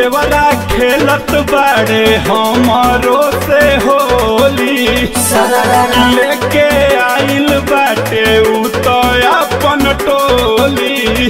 देवरा खेलत बाड़े हमारो से होली लेके आइल बाटे उ तो अपन टोली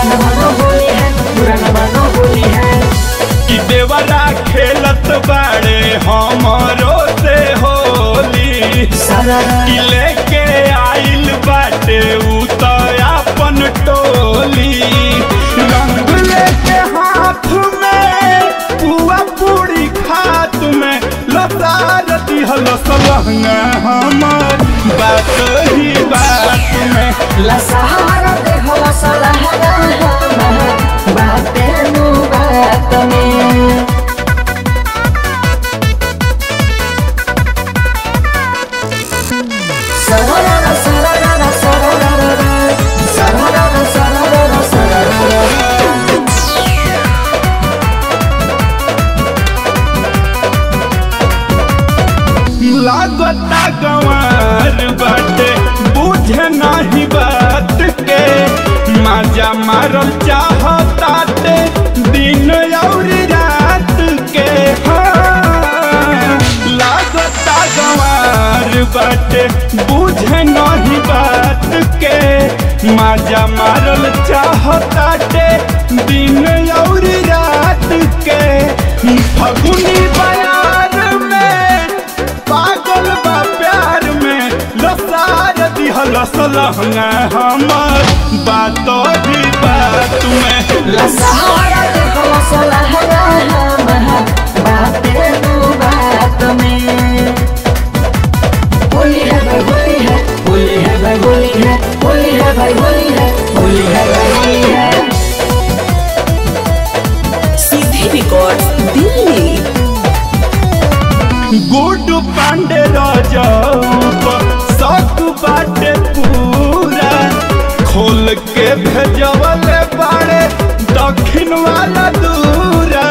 कि देवरा खेलत बाड़े हमारो से होली कि लेके आइल बाटे उ तो अपन टोली रंग लेके हाथ में पुआ पूरी खात में लतार दिहल सलहंगा हमर बात ही बात में लागता गंवार बाटे बुझे नहीं बात के मजा मारल चाहताटे दिन और रात के हाँ। लागता गंवार बाटे बुझे नहीं बात के मजा मारल चाहताटे दिन और रात के फगुनी बयार में पागल बा प्यार में लसार दिहल सलहंगा हमर बात भी बात में होली है भाई होली है होली है भाई होली है होली है भाई होली है होली है भाई होली है सीधे रिकॉर्ड दिल्ली गुड पांडे राजाऊ शक बाटे पूरा खोल के भेजवल बाड़े दक्षिण वाला दूरा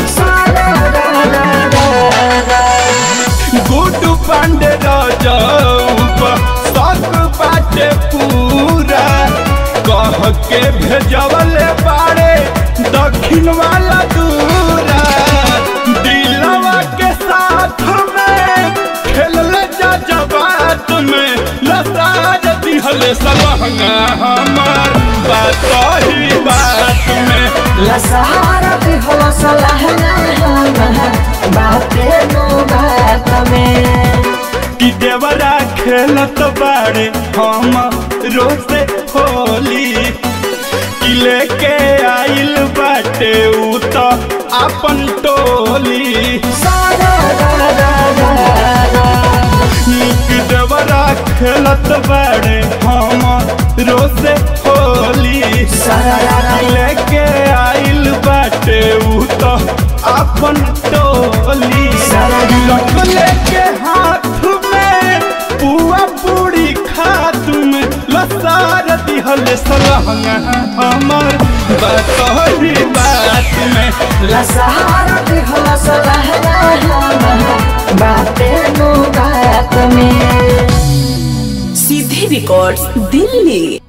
गुड पांडे राजाऊ शक बाटे पूरा कह के भेजवल बाड़े दक्षिण वाला दूरा दिलवा के साथ में खेलले जा जबात में लसाज दिहले सलहंगा हमार बात ही बात में लसहारा भी हो सलहना बाते नो बात में कि देवरा खेलत बाड़े हम रोसे होली कि लेके आइल बाटे उ तो अपन टोली सारा रा रा रा रा कि देवरा खेलत बाड़े हम रोसे होली सारा रा रा लेके आइल बाटे उ तो अपन टोली लट लेके हाथ में पुआ पूरी खात में लसार दिहल सलहंगा हमर बतहरी बात में लसहारा भी हो सलहना बाते नो बात में सीधे रिकॉर्ड दिल्ली